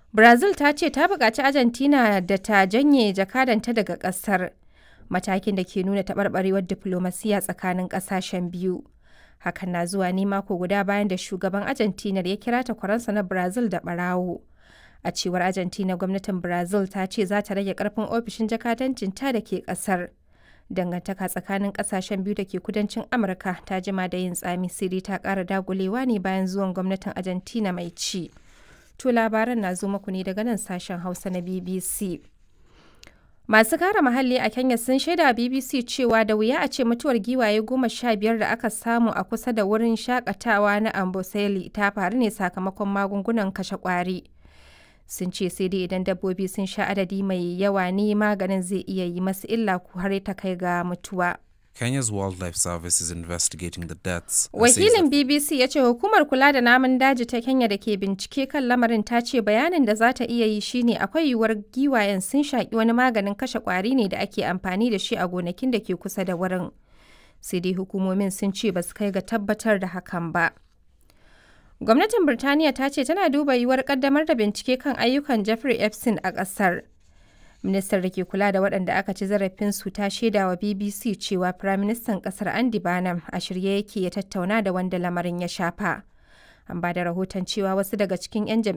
Brazil ta ce ta buƙaci Argentina da ta janye jakadanta daga ƙasar, matakin da ke nuna taɓarɓarewar diflomasiyya tsakanin ƙasashen biyu. Hakan na zuwa ne mako guda bayan da shugaban Argentina ya kira takwaransa na Brazil da ɓarawo. A cewar Argentina, gwamnatin Brazil ta ce za ta rage ƙarfin ofishin jakadancinta da ke ƙasar. Dangantaka tsakanin ƙasashen biyu da ke kudancin Amurka ta jima da yin tsami sai dai ta ƙara dagulewa ne bayan zuwan gwamnatin Argentina mai ci. To labaran na zo muku ne daga nan sashen Hausa na BBC. Masu kare muhalli a Kenya sun shaida BBC cewa da wuya a ce mutuwar giwaye goma sha biyar da aka samu a kusa da wurin shakatawa na Amboseli ta faru ne sakamakon magungunan kashe kwari. Sun ce sai dai idan dabbobi sun sha adadi mai yawa ne maganin zai iya yi masu illa ko har ta kai ga mutuwa. Kenya's Wildlife Service is investigating the deaths. Wakilin BBC ya ce hukumar kula da namun daji ta Kenya da ke bincike kan lamarin ta ce bayanin da za ta iya yi shine akwai yiwuwar giwayen sun shaƙi wani maganin kashe ƙwari ne da ake amfani da shi a gonakin da ke kusa da wurin. Sai dai hukumomin sun ce ba su kai ga tabbatar da hakan ba. Gwamnatin Birtaniya ta ce tana duba yiwuwar ƙaddamar da bincike kan ayyukan Jeffrey Epstein a ƙasar. Ministar da ke kula da waɗanda aka ci zarafinsu ta shaida wa BBC cewa Firaministan ƙasar Andy Barnum a shirye yake ya tattauna da wanda lamarin ya shafa. An ba da rahoton cewa wasu daga cikin 'yan jam'iyyar